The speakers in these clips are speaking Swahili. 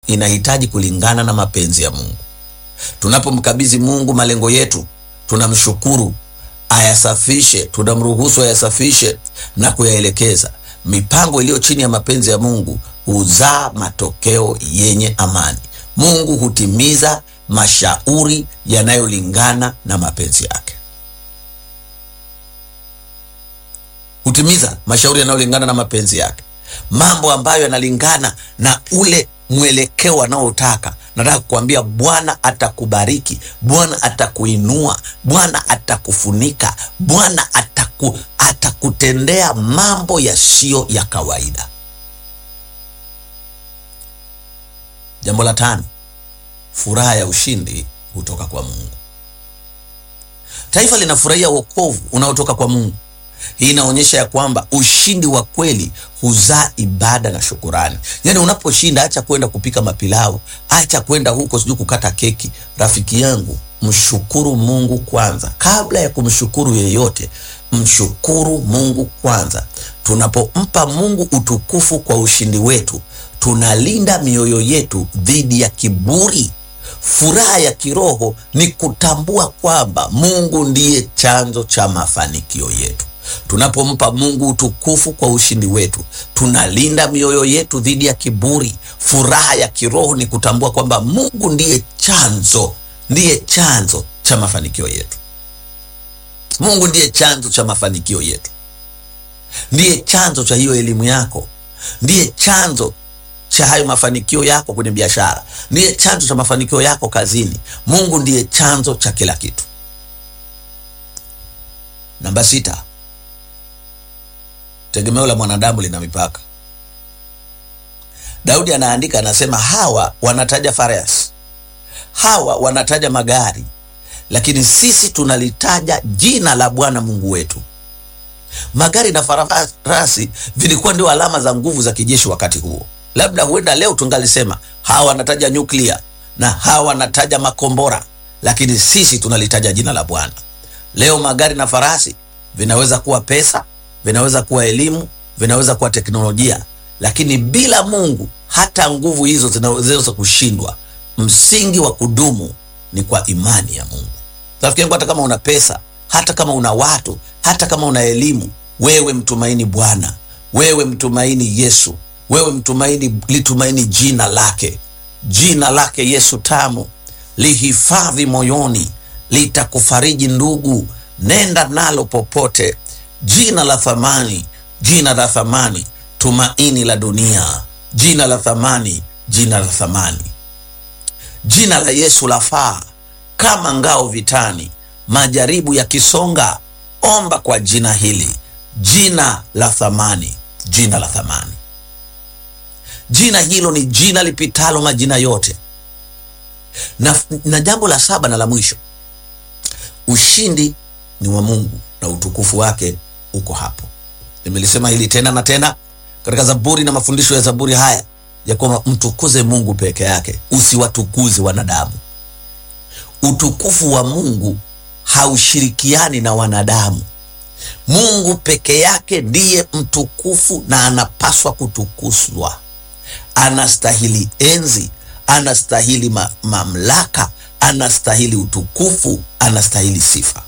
inahitaji kulingana na mapenzi ya Mungu. Tunapomkabidhi Mungu malengo yetu, tunamshukuru ayasafishe, tunamruhusu ayasafishe na kuyaelekeza. Mipango iliyo chini ya mapenzi ya Mungu huzaa matokeo yenye amani. Mungu hutimiza mashauri yanayolingana na mapenzi yake, hutimiza mashauri yanayolingana na mapenzi yake, mambo ambayo yanalingana na ule mwelekeo anaotaka. Nataka kukuambia Bwana atakubariki, Bwana atakuinua, Bwana atakufunika, Bwana ataku, atakutendea mambo yasiyo ya kawaida. Jambo la tano, furaha ya ushindi hutoka kwa Mungu. Taifa linafurahia wokovu unaotoka kwa Mungu. Hii inaonyesha ya kwamba ushindi wa kweli huzaa ibada na shukurani. Yaani, unaposhinda acha kwenda kupika mapilau, acha kwenda huko sijui kukata keki. Rafiki yangu, mshukuru Mungu kwanza, kabla ya kumshukuru yeyote. Mshukuru Mungu kwanza. Tunapompa Mungu utukufu kwa ushindi wetu, tunalinda mioyo yetu dhidi ya kiburi. Furaha ya kiroho ni kutambua kwamba Mungu ndiye chanzo cha mafanikio yetu. Tunapompa Mungu utukufu kwa ushindi wetu, tunalinda mioyo yetu dhidi ya kiburi. Furaha ya kiroho ni kutambua kwamba Mungu ndiye chanzo, ndiye chanzo cha mafanikio yetu. Mungu ndiye chanzo cha mafanikio yetu, ndiye chanzo cha hiyo elimu yako, ndiye chanzo cha hayo mafanikio yako kwenye biashara, ndiye chanzo cha mafanikio yako kazini. Mungu ndiye chanzo cha kila kitu. Namba sita, tegemeo la mwanadamu lina mipaka. Daudi anaandika, anasema hawa wanataja farasi, hawa wanataja magari, lakini sisi tunalitaja jina la Bwana Mungu wetu. Magari na farasi vilikuwa ndio alama za nguvu za kijeshi wakati huo. Labda huenda leo tungalisema hawa wanataja nyuklia na hawa wanataja makombora, lakini sisi tunalitaja jina la Bwana. Leo magari na farasi vinaweza kuwa pesa, vinaweza kuwa elimu, vinaweza kuwa teknolojia, lakini bila Mungu hata nguvu hizo zinaweza kushindwa. Msingi wa kudumu ni kwa imani ya Mungu. Rafiki yangu, hata kama una pesa, hata kama una watu, hata kama una elimu, wewe mtumaini Bwana, wewe mtumaini Yesu, wewe mtumaini, litumaini jina lake, jina lake Yesu tamu, lihifadhi moyoni, litakufariji ndugu, nenda nalo popote. Jina la thamani, jina la thamani, tumaini la dunia, jina la thamani, jina la thamani. Jina la Yesu lafaa kama ngao vitani, majaribu yakisonga, omba kwa jina hili, jina la thamani, jina la thamani. Jina hilo ni jina lipitalo majina yote. Na, na jambo la saba na la mwisho, ushindi ni wa Mungu na utukufu wake uko hapo. Nimelisema hili tena na tena katika Zaburi na mafundisho ya Zaburi haya ya kwamba mtukuze Mungu peke yake, usiwatukuze wanadamu. Utukufu wa Mungu haushirikiani na wanadamu. Mungu peke yake ndiye mtukufu na anapaswa kutukuzwa. Anastahili enzi, anastahili ma mamlaka, anastahili utukufu, anastahili sifa.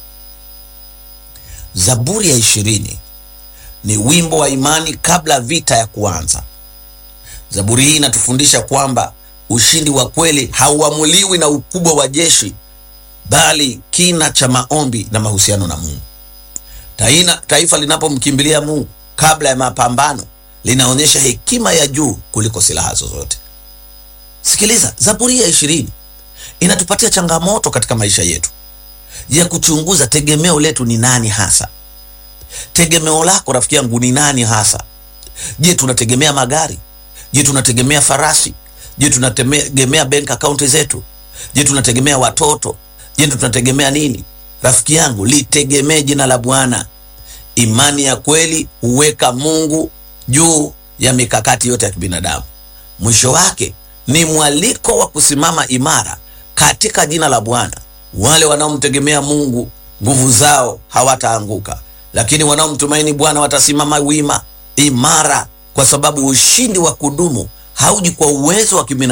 Zaburi ya ishirini ni wimbo wa imani kabla vita ya kuanza. Zaburi hii inatufundisha kwamba ushindi wa kweli hauamuliwi na ukubwa wa jeshi, bali kina cha maombi na mahusiano na Mungu. Taina, taifa linapomkimbilia Mungu kabla ya mapambano linaonyesha hekima ya juu kuliko silaha zozote. Sikiliza, Zaburi ya ishirini inatupatia changamoto katika maisha yetu ya kuchunguza tegemeo letu ni nani hasa. Tegemeo lako rafiki yangu ni nani hasa? Je, tunategemea magari? Je, tunategemea farasi? Je, tunategemea bank account zetu? Je, tunategemea watoto? Je, tunategemea nini? Rafiki yangu, litegemee jina la Bwana. Imani ya kweli huweka Mungu juu ya mikakati yote ya kibinadamu. Mwisho wake ni mwaliko wa kusimama imara katika jina la Bwana. Wale wanaomtegemea Mungu nguvu zao hawataanguka, lakini wanaomtumaini Bwana watasimama wima imara, kwa sababu ushindi wa kudumu hauji kwa uwezo wa kibinadamu